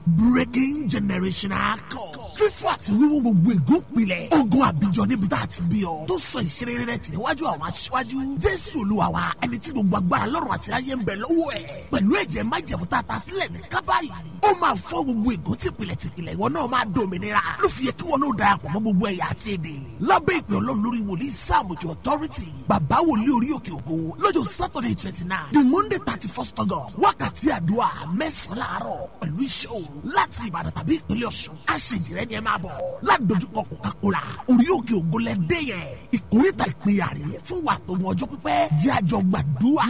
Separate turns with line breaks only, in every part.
breaking generational code fífọ́ àti wíwú gbogbo ègún pilẹ̀ ogun àbíjọ níbi tá a ti bí ọ tó sọ ìṣeré rẹ tì níwájú àwọn aṣíwájú jésù olúwa wa ẹni tí gbogbo agbára lọ́rùn àti ayé ń bẹ lọ́wọ́ ẹ̀ pẹ̀lú ẹ̀jẹ̀ májẹ̀mú tá a ta sílẹ̀ ní kábàárì ó máa fọ́ gbogbo ègún tìpìlẹ̀ tìpìlẹ̀ ìwọ náà máa dòmìnira ló fi yẹ kí wọn náà darapọ̀ mọ́ gbogbo ẹ̀yà àti èdè lábẹ́ ìpè ọlọ́run lórí wòlíì sáàmùjọ authority bàbá wòlíì orí òkè ògo lọ́jọ́ saturday twenty nine the monday thirty first august wákàtí àdúrà mẹ́sàn-án láàárọ̀ pẹ̀lú iṣẹ́ òru láti ìbàdàn tàbí ìpínlẹ̀ ọ̀ṣun àṣejìrẹ́ ni ẹ máa bọ̀ ládojúkọ coca-cola orí òkè ògo lẹ dé yẹn ìkórìtà ìpínyà rè fún wa tó mọ ọjọ́ pípẹ́ jẹ́ àjọ gbàdúrà.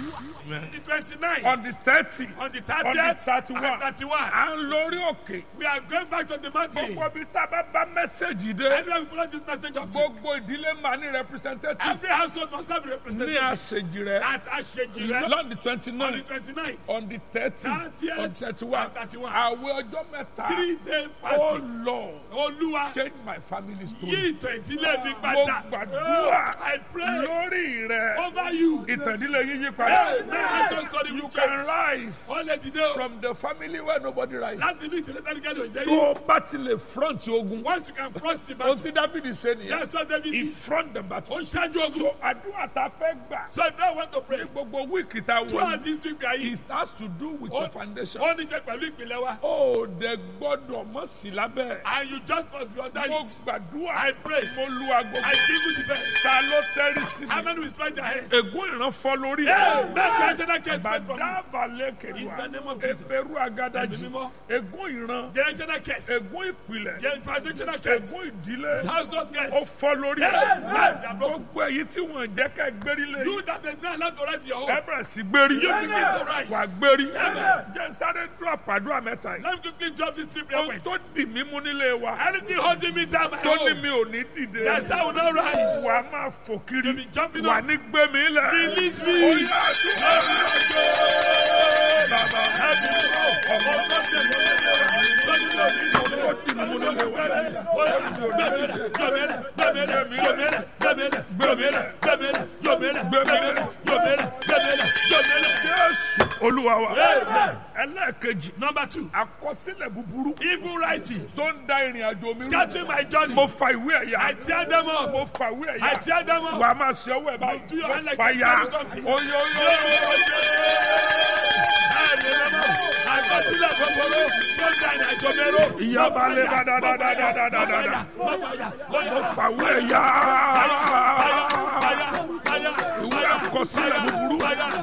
the twenty-nine.
on the thirty
on the
on the
thirtieth.
thirty-one
and thirty-one.
à ń lórí òkè
we are going back to the mountain.
gbogbo ibi tá a bá bá mẹ́sẹ̀gì dé
everyone follow this message up to.
gbogbo ìdílé máa ní representative
every household must have a
ní
representative.
àṣejì rẹ
at Ashejire.
lọ́n di
on
twenty-nine
the twenty-nine.
on the thirty
Thirtieth
on thirty-one
and thirty-one.
àwẹ̀ ọjọ́ mẹ́ta
three day
oh
fasting.
lord
olúwa
change my family
yí
story
ìtàn ìdílé mi
mo
padà.
gbàdúrà
Oh, I pray
lórí rẹ
over you.
ìtàn ìdílé yíyí
Hey,
padà
may I just study
you
with
can
change.
rise
wọ́n lè dìde o.
from the family where nobody rise
láti inú ìdílé tẹ́lifíkẹ́ ló jẹ́
tó
yìí.
o bá ti lè front ogun
once you can front the
ohun
battle.
tí dábìdì ṣe nìyẹn
that's what David
he
did.
front the battle
ó ṣáájú ogun.
so àdúrà tá a fẹ́ gbà
so if you want to pray.
gbogbo wíìkì tá a wọ̀
throughout
yìí
this week we are here.
it has to do with your foundation.
ó ní ṣe pẹ̀lú ìpìlẹ̀ wa.
ó dẹ gbọ́dọ̀ mọ̀ sí lábẹ́.
and you just must be under
mo
it.
gbàdúrà
I pray.
mo lu aago
I give you the best.
ta ló tẹ́rí sí
how
mi.
many will spread their hands.
ègún ìran fọ́ lórí
Hey,
ẹ̀.
make your generational case pray for me.
bàdàbà
In
lẹ́kẹ̀dùà
the name of Jesus.
ẹ̀bẹ̀rù agadaji
Ẹ̀mí mímọ́.
ègún ìran
generational case.
ègún ìpìlẹ̀
Gen- foundational case.
ègún ìdílé
household
ó
case.
fọ́ lórí
Hey,
ẹ̀.
man, they are broken.
gbogbo èyí tí wọ́n jẹ́ ká gbérí lé
you that is not allowed to write your
ẹ
home.
bẹ̀rẹ̀ sí gbérí
You begin to rise.
wà gbérí
Amen.
jẹ́ sáré dúró àpàdúrà mẹ́ta yìí.
let me quickly drop this three prayer
ohun tó
points.
dì mí mú nílé wa
anything holding me down my
tó ní
home.
mi ò ní dìde
that's how I will not rise.
wà á máa fò kiri
You be jumping
wà
up.
ní gbé mi lẹ̀.
Release me.
Ó yá, àdúrà. tó dì mí mú nílé wa jésù olúwa wa
Amen.
ẹlẹ́ẹ̀kejì
Number two,
àkọsílẹ̀ búburú
evil writing,
tó ń da ìrìn àjò mi rú
scattering my journey.
mo fa ìwé ẹ̀yà
I tear them up.
mo fa ìwé
I
ẹ̀yà
tear them
wà
up.
á máa ṣe ọwọ́ ẹ̀ báyìí
do your
mo
hand like
fa
you
ya
do something.
oyoyo ìyá balẹ̀ dáadáa mo fa ìwé ẹ̀yà ìwé àkọsílẹ̀ búburú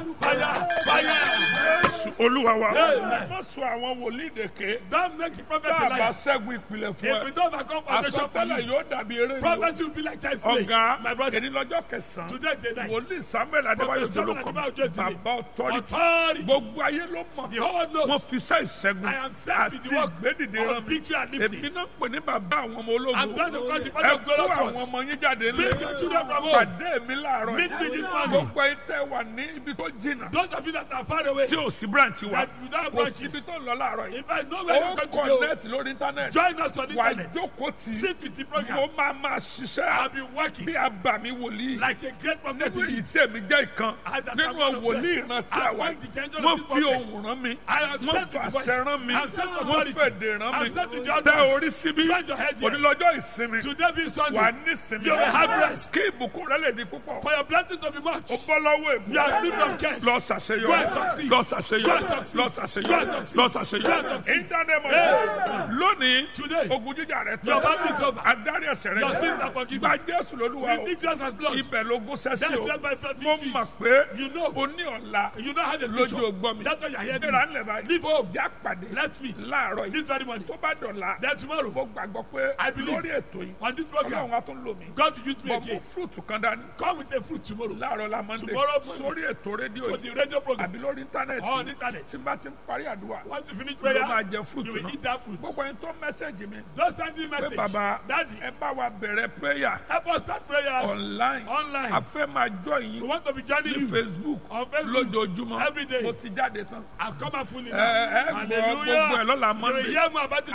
jésù olúwa wa
Amen.
má sọ àwọn wòlíì dèké
Don't make the prophet
tá a
a
bá
liar.
ṣẹ́gun ìpìlẹ̀ fún
If we
ẹ
don't overcome foundation for
àsọtẹ́lẹ̀
you,
yóò dàbí eré ni o.
prophecy will be like child's play.
ọ̀gá
My brother,
èdè lọ́jọ́ kẹsàn-án
today is the night.
wòlíì samuel adébáyọ̀
Prophet Samuel
jolókọ
Adébáyọ̀ Jolókọ.
bàbá ọ̀tọ́rìtì
Authority.
gbogbo ayé ló mọ̀
The whole
wọ́n
knows.
fi iṣẹ́ ìṣẹ́gun
I am sent with
àti
the work
ìgbédìde
of
rán mi
victory and
èmi
lifting.
náà pè ní bàbá àwọn ọmọ
I'm going to
ológun
call the
ẹ
father of
kó
glorious
àwọn
ones.
ọmọ yín jáde lé
Bring your children from home.
pàdé mi láàárọ̀
Meet me this morning.
gbogbo ẹ tẹ́ wà ní ibi tó jìnnà
Those of you that are far away,
tí ò sí branch wa
that without
kò
branches.
síbi tó ń lọ láàárọ̀ yìí
if I know where
ó
you're going to go,
connect lórí internet
join us on the
wà
internet.
jókòó tì í
Sit with the
mo
program.
máa máa ṣiṣẹ́
I'll be working
bí abàmì wòlíì
like a great prophet.
nínú ìṣe mi jẹ́ ìkan
I that
nínú
am one of
wòlíì
them.
ìrántí
I
àwa
want the angel of
wọ́n
this
fi
prophet.
ohùn rán mi
I am
wọ́n
sent with the voice.
fàṣẹ rán mi
I am sent with
wọ́n
authority.
fèdè rán
I
mi
am sent with the
tẹ
utterance.
orí síbí
Spread your head here.
onílọ́jọ́ ìsinmi
Today being
wà
Sunday,
ní ìsinmi
you will have rest.
kí ìbùkún rẹ lè di púpọ̀
For your blessing to be much,
ó bọ́ lọ́wọ́ èbú
you are free from curse.
lọ
Go
ṣàṣeyọrí
and succeed.
lọ
Go
ṣàṣeyọrí
and succeed.
lọ
Go
ṣàṣeyọrí
and succeed.
lọ
Go and
ṣàṣeyọrí
succeed.
íńtánẹ́ẹ̀tì
Hey.
lónìí
Today,
ogun jíjà rẹ
your
tán
battle is over.
adarí ẹsẹ̀ rẹ
Your
jẹ́.
sins are forgiven.
gba jésù lólúwa o
Receive Jesus as Lord.
ibẹ̀ lógún sẹ́sì
That's
o
where my faith
mo
victory
mọ̀
is.
pé
You know.
o ní ọ̀la
You don't have a
lójú
future.
ògbọ́n mi
That's why you're here.
ìrà ńlẹ̀ báyìí
Leave home.
já pàdé
Let's meet.
láàárọ̀ yìí
This very morning.
tó bá dọ̀la
Then tomorrow,
mo gbàgbọ́ pé
I believe.
lórí ètò yìí
on this program,
ọlọ́run á tún lò mí
God will use me
bọ̀ mo
again.
fúrúùtù kan dání
Come with a fruit tomorrow
láàárọ̀ la monday
Tomorrow morning.
sórí ètò rédíò
for
yìí
the radio program
àbí lórí íńtánẹ́ẹ̀tì
on internet.
tí n bá ti ń parí àdúrà
Once you finish
ló máa
prayer,
jẹ
you
fúrúùtù
will
náà
eat that fruit.
gbogbo ẹni tó mẹ́sẹ̀gì mi
Just send me a
pé
message.
bàbá
Daddy,
ẹ bá wa bẹ̀rẹ̀ prayer
help us start prayers
online
online.
a fẹ́ máa jọ
We
yín
want to be joining
ní
you
facebook
on Facebook.
lójoojúmọ́
Every day.
mo ti jáde tán
I've come out fully
ẹ ẹ
now.
gbọ́ gbogbo ẹ lọ́la
You will
monday
hear more about it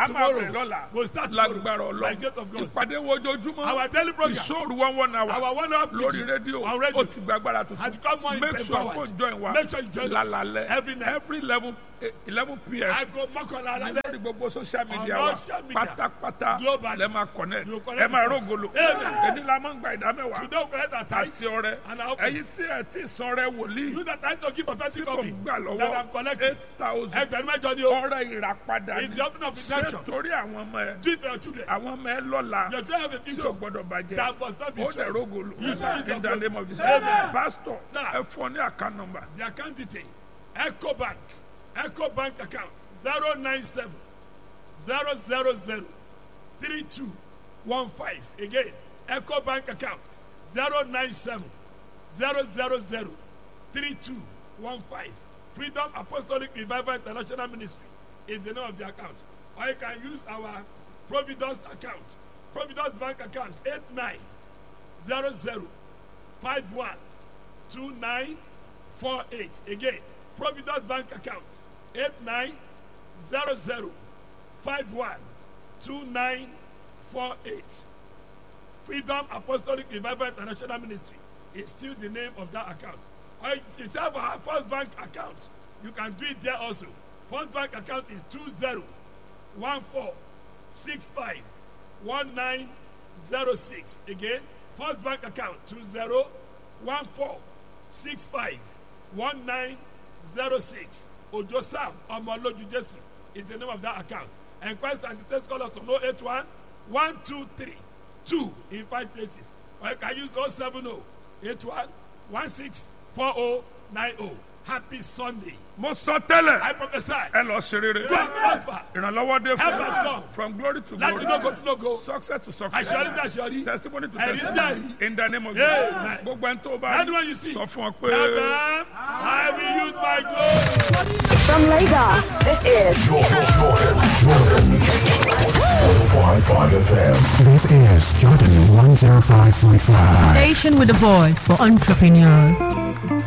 a máa
tomorrow.
bẹ̀rẹ̀ lọ́la
We'll start tomorrow.
lágbára
By gate
ọlọ́run
of God.
ìpàdé wo ojoojúmọ́
Our daily program.
ìṣòro one one hour
Our one hour
lórí
preaching
rédíò
on
ó
radio
ti gba agbára
has
tuntun
become more
make sure
empowered.
kó join wa
Make sure you join us
lálalẹ́
every night.
every eleven eleven pm
Aago mọ́kànlá alẹ́.
lórí gbogbo social media
On
wa
social media.
pátápátá
Globally.
lẹ́ máa connect
You
ẹ
connect
máa
with us.
rógolo
Amen.
èdè la máa ń gba ìdá mẹ́wàá
Today we collect our tithes
àti ọrẹ
and our offering.
ẹ̀yin tí ẹ ti san rẹ wòlíì
You that time to give
tí
prophetic
kò
copy
gbà
that
lọ́wọ́
I'm collecting.
eight thousand
Ẹgbẹ̀rún mẹ́jọ ni o.
ọrẹ ìràpadà
It's
ni
the opening of
ṣé
redemption.
torí àwọn ọmọ ẹ
Do it for your children.
àwọn ọmọ ẹ lọ́la
Your children have a
tí ò
future
gbọdọ̀ bàjẹ́
that must not be
ó dẹ̀
stressed.
rógolo
You shall use your
in the
glory.
name of Jesus
Amen.
pastor
Sir.
ẹ fún ọ ní account number
The account detail Eco Bank Eco Bank account zero nine seven zero zero zero three two one five again Eco Bank account zero nine seven zero zero zero three two one five Freedom Apostolic Revival International Ministry is the name of the account or you can use our Providence account Providence Bank account eight nine zero zero five one two nine four eight again providence bank account eight nine zero zero five one two nine four eight freedom apostolic revival international ministry is still the name of that account or if you have our first bank account you can do it there also first bank account is two zero one four six five one nine zero six again first bank account two zero one four six five one nine zero six ojo sam ọmọlójú jésù is the name of that account enquest and details call us on oh eight one one two three two in five places or you can use oh seven oh eight one one six four oh nine oh happy sunday
mo sọ tẹ́lẹ̀
i prophesy
ẹ lọ ṣe rere
go and prosper
ìrànlọ́wọ́ dé
Help
fún
us
mi
come.
from glory to
láti no go
glory
to no go
success to success
àṣeyọrí tí àṣeyọrí
testimony to
Ẹ̀rí sí
testimony
ẹ̀rí.
in the name of
Amen.
Jesus gbogbo ẹni tó bá
anyone you see
sọ fún ọ
tell
pé.
them i will use my glory.
From Lagos, this is
Jordan, Jordan, Jordan. 105.5 FM.
This is Jordan 105.5.
Station with a voice for entrepreneurs.